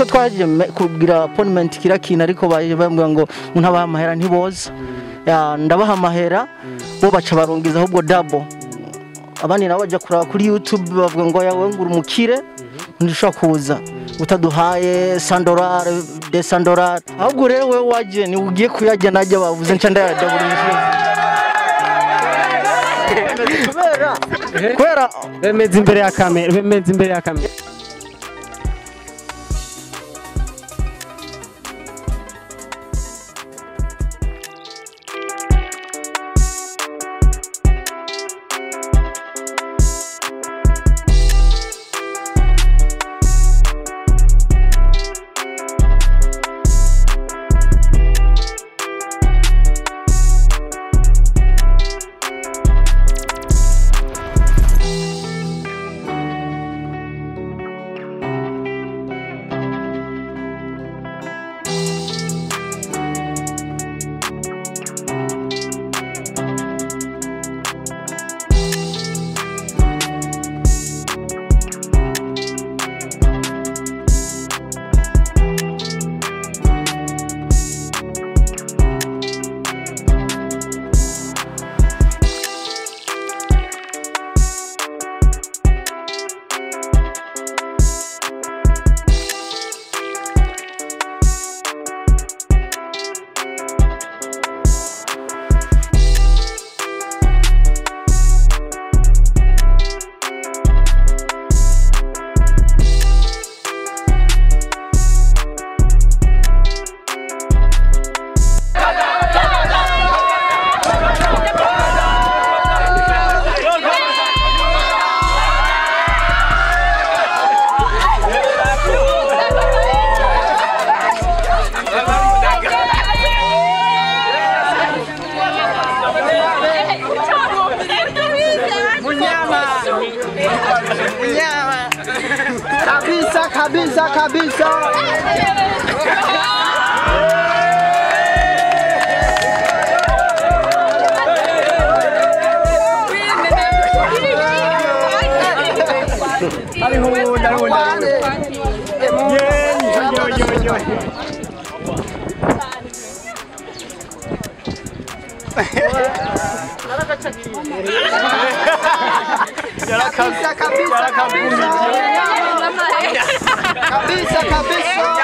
twaje me- kugira appointment kira kintu ariko baje bambwira ngo ntabaha amahera ntiboza Ya, ndabaha amahera bo baca barungiza ahubwo double abandi nabo bajya kuraba kuri youtube bavuga ngo yawe ngura umukire ntushobora kuza utaduhaye sandorare de sandorare ahubwo rero wowe waje ni ugiye kuyajya najya bavuze nca ndayadabura kubera kubera bemeza imbere ya kamera bemeza imbere ya kamera kabisa kabisa kabisa kabisa kabisa kabisa kabisa kabisa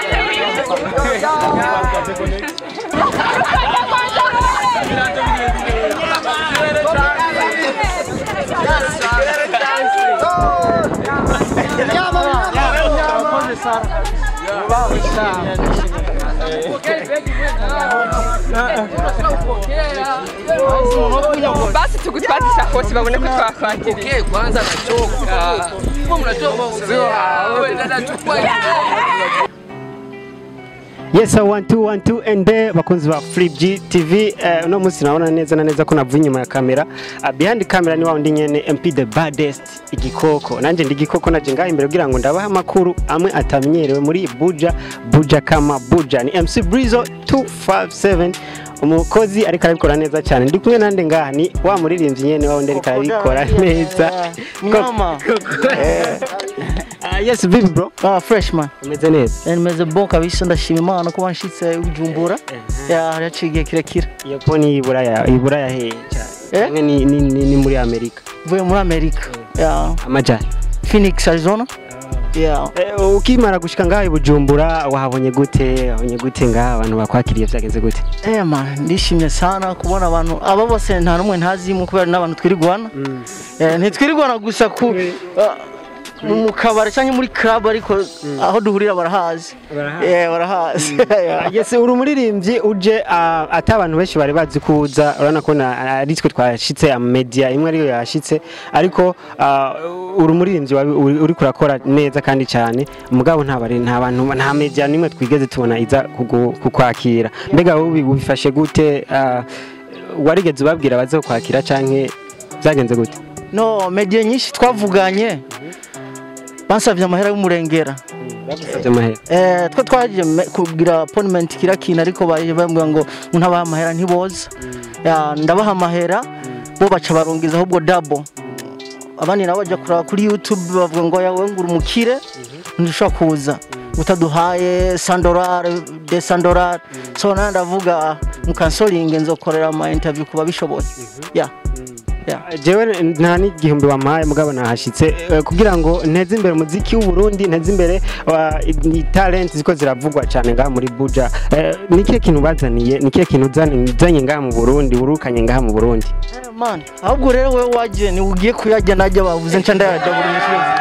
basi tugutwaze isakoshi babone ko twakwakiriye kwanza nachoka kwa mnatoka wewe dada chukua yes uh, one two one two and there bakunzi ba Flip G TV uh, uno munsi naona neza na neza ko navuye inyuma ya kamera uh, behind camera ni wa undi nyene MP the baddest igikoko nanje ndi igikoko naje ngaho imbere kugira ngo ndabaha amakuru amwe atamenyerewe muri Buja Buja kama Buja ni MC Brizo 257 umukozi ariko arabikora neza cyane ndi kumwe nande ngaha ni wa muririmbyi nyene wa undi ariko arabikora neza Mnyama. Uh, yes vipi bro ah freshman umeze neza nimeze bon kabisa ndashima imana ko banshitse ujumbura ya yaciye igihe kirekire iyo po ni iburaya iburaya he cyane Eh? Canke ni, ni, ni, ni muri amerika mvuye muri amerika ya amajyane phoenix arizona ya Eh, ukimara gushika ngaho i bujumbura wahabonye gute wahabonye gute ngaho abantu bakwakiriye byagenze gute Eh man ndishimye sana kubona abantu aba bose nta n'umwe ntazimu kubera n'abantu twirigwana Eh, ntitwirigwana gusa ku ah, mu kabari cyangwa muri club ariko aho duhurira barahazi Barahazi. Eh, barahazi Ya. yes uri umuririmbyi uje ah, ati abantu benshi bari bazi ko uza urabona ko na- ari twe twashitse media imwe ariyo yashitse ariko ah, uri umuririmbyi wabi- uri uri kurakora neza kandi cyane mugabo nta bari nta bantu nta media nimwe twigeze tubona iza kugu- kukwakira mbega wowe ubi- ubifashe gute ah, warigeze ubabwira baze kukwakira canke byagenze gute no media nyinshi twavuganye bansabye amahera y'umurengera bagusabye amahera Eh, twe twaje me- kugira appointment kira kintu ariko baje bambwira ngo ntabaha amahera ntiboza Ya, ndabaha amahera bo baca barungiza ahubwo double abandi nabo bajya kuraba kuri youtube bavuga ngo yawe ngura umukire ntushobora kuza utaduhaye sandorare de sandorare so nawe ndavuga mukansoringe nzokorera ama interview kuba bishoboye ya ya jewe nta n'igihumbi wampaye mugabo nahashitse eh, kugira ngo nteze imbere umuziki w'u Burundi nteze imbere wa- i- talent ziko ziravugwa cyane ngaha muri Buja Eh, ni kihe kintu bazaniye ni kihe kintu uzanye uzanye ngaha mu Burundi urukanye ngaha mu Burundi Eh, man ahubwo rero wewe waje ni ugiye kuyajya najya bavuze nca ndayajya buri musozi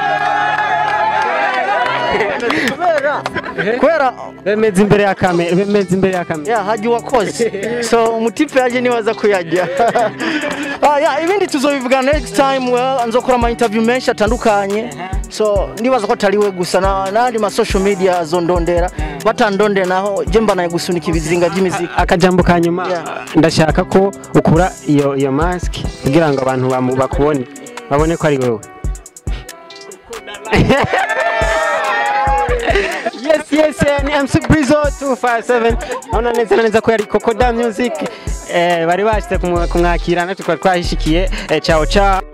kubera kubera bemeze imbere ya kamera bemeze imbere ya kamera ya hajya uwakoze so umutipe yaje niwe aza kuyajya Ah, ya ibindi tuzobivuga next time well, nzokora ama interview menshi atandukanye so ndibaza ko atari we gusa na- n'andi ma social media azondondera batandondera naho je mbanaye gusunika ibizinga by'imiziki akajambo ka nyuma Yeah. ndashaka ko ukura iyo iyo mask kugira ngo abantu bamu- bakubone babone ko ari wowe yes yes eh, ni MC Brizo 257 naona neza na neza ko yari Kokoda Music eh, bari bashyize kumwa- kumwakira natwe twari twahishikiye eh, ciao ciao